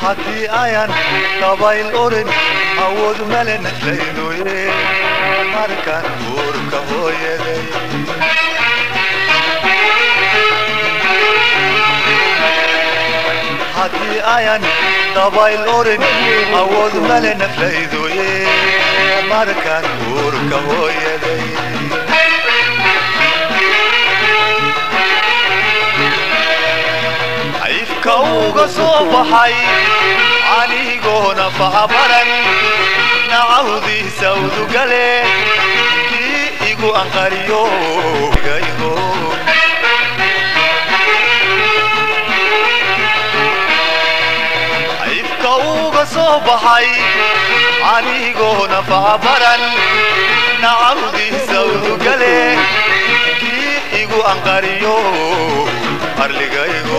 haddii ayan dabayl orin awood male naflaydoye markaan uurka hooyaday haddii ayan dabayl orin awood male naflaydoye markaan uurka hooyaday ayfka uga soo baxay anigoona fahabaran nacawdiisa udugale kii igu anqariyo igaygo ayfka uga soo baxay anigoona fahabaran nacawdiisa udugale kii igu anqariyo arligaygo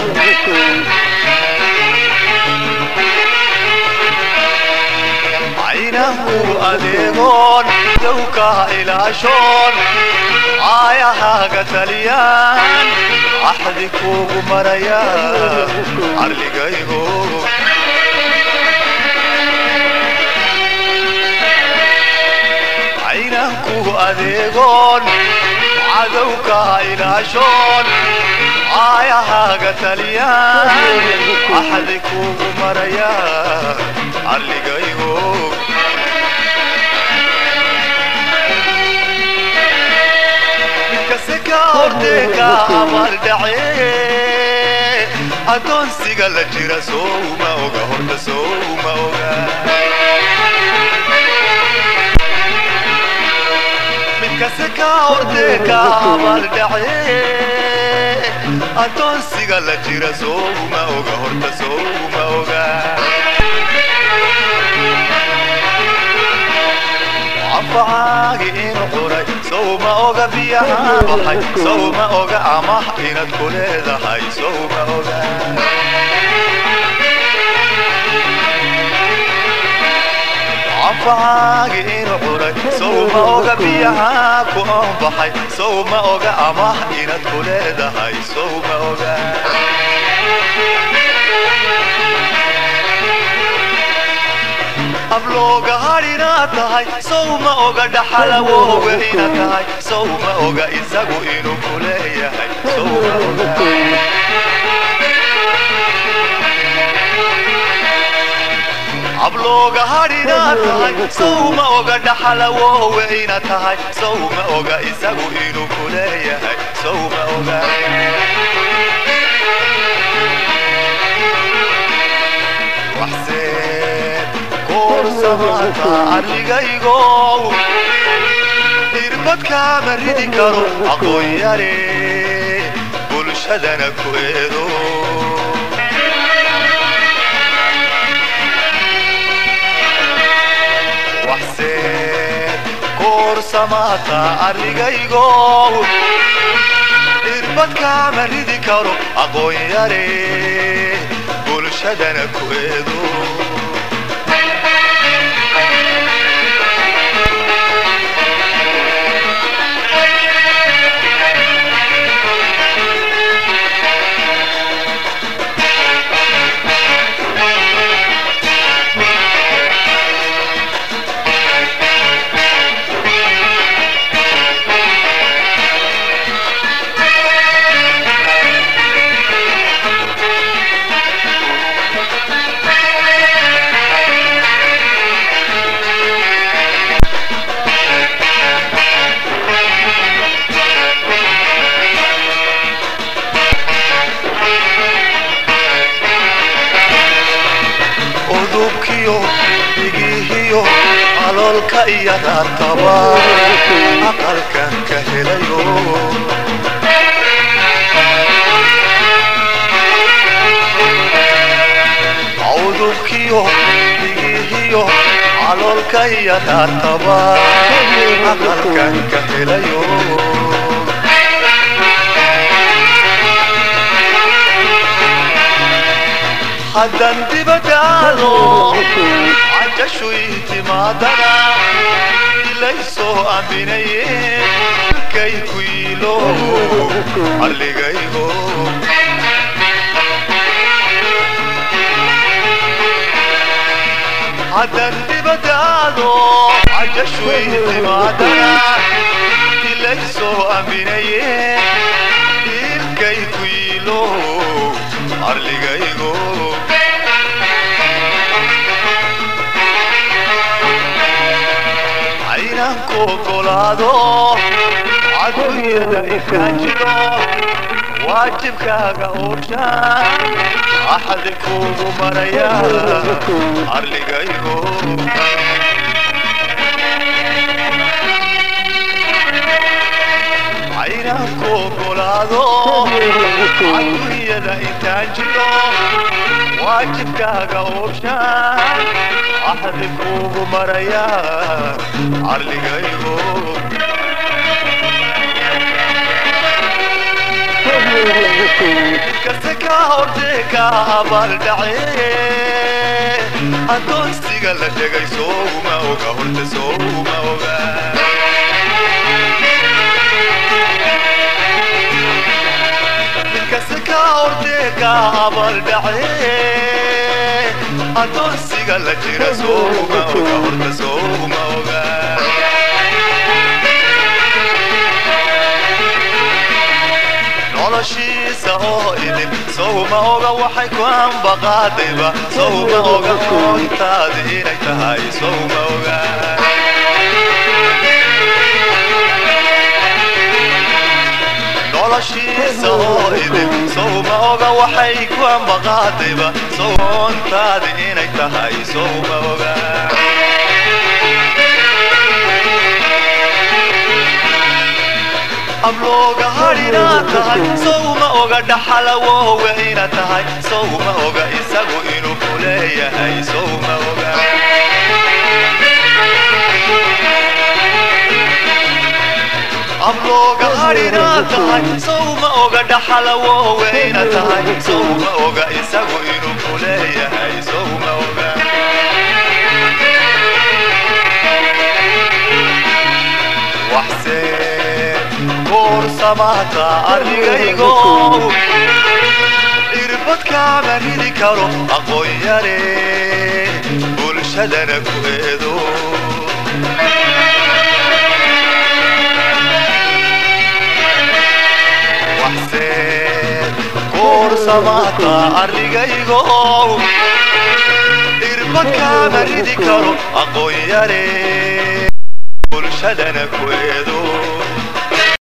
caynanku adeegoon dowka ilaashoon caayahaaga taliyaan axdi kuugu maraya arligaygo caynanku adeegoon cadowka ilaashoon caayahaaga taliyaan axdi kuugu maraya arligaygo midkase ka horteeka abaaldhace addoonsiga la jira souma oga horta souma oga midkase ka horteeka abaaldhace addoonsiga la jira souma oga horta souma oga anfacaagi inu quray sowma oga biyaha baxay sowma oga amah inaad ku leedahay sowma oga anfacaagi inu quray sowma oga biyaha ku anbaxay sowma oga amah inaad ku leedahay sowma oga ablooga hadhinaad tahay sowma oga dhaxalawooga inaad tahay sowma oga isagu inuu ku leeyahay sowma oga ablooga hadhinaad tahay sowma oga dhaxalawooga inaad tahay sowma oga isagu inuu ku leeyahay sowma oga waxseed koorsamaata arligaygo irbadkaama ridi karo aqoon yare bulshadana ku eedo waxseed koorsamaata arligaygo irbadkaama ridi karo aqoon yare bulshadana ku eedo udubkiyo dhigihiyo aloolka iyo raartaba aqalkan ka helayo udubkiyo dhigihiyo aloolka iyo raartaba aqalkan ka helayo haddan dibadaado cajashu ihtimaadana ilaysoo aaminaye kay ku yiilo arligaygo haddan dibadaado cajashway timaadana ilaysoo aaminaye ilkay ku yiilo arligaygo caynanku ogolaado cadunyada inkaan jiro waajibkaaga ooshaan axadi kuugu maraya arligaygo caynanku ogolaado cadunyada intaan jiro waajibkaaga ooshaan axadi kuugu maraya arligaygo kase ka hortee ka abaaldhace adoonsiga la dhegay souma oga horta souma oga kase ka hortee ka abaaldhace adoonsiga la jira souma oga horta souma oga noloshiisa oo idin sowma oga waxay ku ambaqaadayba sowma oga oontaadi inay tahay sowma oga noloshiisa oo idin sowma oga waxay ku ambaqaadayba soontaadi inay tahay sowma oga ablooga hadhina tahay sowma oga dhaxalawowe ina tahay sowma oga isagu inuu ku leeyahay sowma oga ablooga hadhina tahay sowma oga dhaxalawowe ina tahay sowma oga isagu inuu ku leeyahay sowma oga waxsee kuursamata arligaygo irbadkaama ridi karo aqoon yare bulshadana ku eedo waxsee kuursamata arligaygo irbadkaama ridi karo aqoon yare bulshadana ku eedo